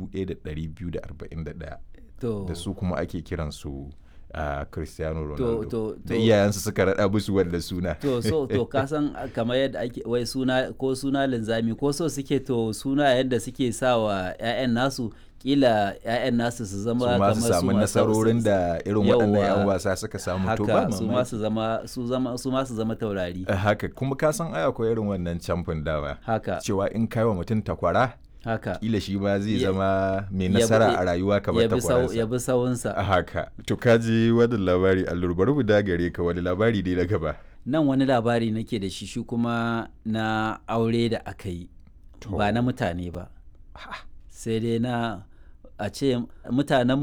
1241 to da su kuma ake kiransu a cristiano to ronaldo to da to iyayensu suka raɗa musu wanda suna to so to ka san kamar yadda ake wai suna ko suna linzami ko so suke to suna yadda suke sa wa 'ya'yan nasu kila 'ya'yan nasu su zama su ma su kamar samu ma- nasarorin da irin waɗannan 'yan Yawwa. wasa suka samu to ba haka su ma mamaki su zama su zama su ma su zama taurari Eh, haka kuma ka san ai akwai irin wannan camfin dawa haka cewa in kai wa mutum takwara haka kila shi ma zai Ya- zama mai ya bi- nasara a rayuwa kamar ya bi sau- takwaransa ya bi sawunsa a haka to ka ji wani labari allur bari mu dagare ka wani labari ne na gaba nan wani labari nake da shi shi kuma na aure da aka yi ba na mutane ba sai dai na a ce mutanen